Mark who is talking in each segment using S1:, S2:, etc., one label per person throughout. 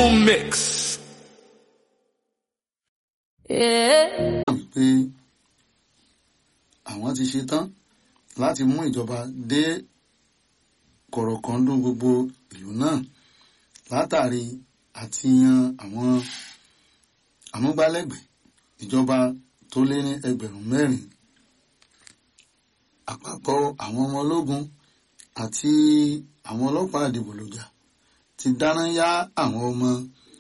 S1: mix.
S2: Yeah.
S3: pé àwọn ti ṣe tán láti mú ìjọba dé kọ̀rọ̀kọ́ndún gbogbo ìlú náà látàrí àti yan àwọn amúgbálẹ́gbẹ̀ẹ́ ìjọba tó lé ní ẹgbẹ̀rún mẹ́rin àpapọ̀ àwọn ọmọ ológun àti àwọn ọlọ́pàá àdìbòlòjà ti dáná yá àwọn ọmọ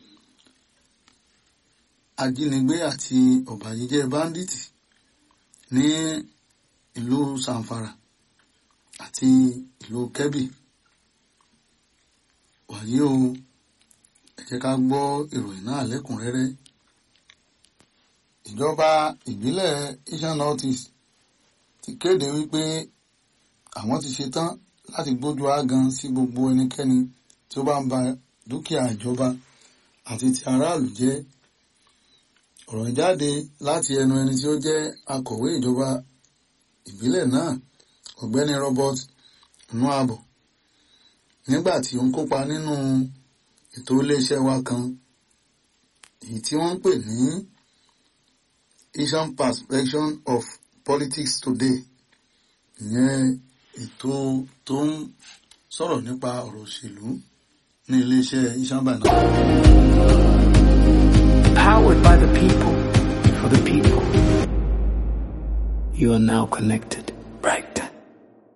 S3: ajínigbé àti ọ̀bàyéjẹ́ báńdíìtì ní ìlú sanfara àti ìlú kẹ́bì wàyí o ẹ jẹ́ ká gbọ́ ìròyìn náà lẹ́kùnrẹ́rẹ́ ìjọba ìbílẹ̀ Eastern North East ti kéde wípé àwọn ti ṣetán láti gbójú ágan sí gbogbo ẹnikẹ́ni tí ó bá ń ba dúkìá ìjọba àti ti aráàlú jẹ́ ọ̀rọ̀ jáde láti ẹnu ẹni tí ó jẹ́ akọ̀wé ìjọba ìbílẹ̀ náà ọ̀gbẹ́ni Robert Nuabo nígbà tí ó ń kópa nínú ètò iléeṣẹ́ wa kan èyí tí wọ́n ń pè ní Asian Perspection of Politics Today ìyẹn ètò tó ń sọ̀rọ̀ nípa ọ̀rọ̀ òṣèlú ní iléeṣẹ́ Asian Banana.
S4: Powered by the people, for the people. You are now connected.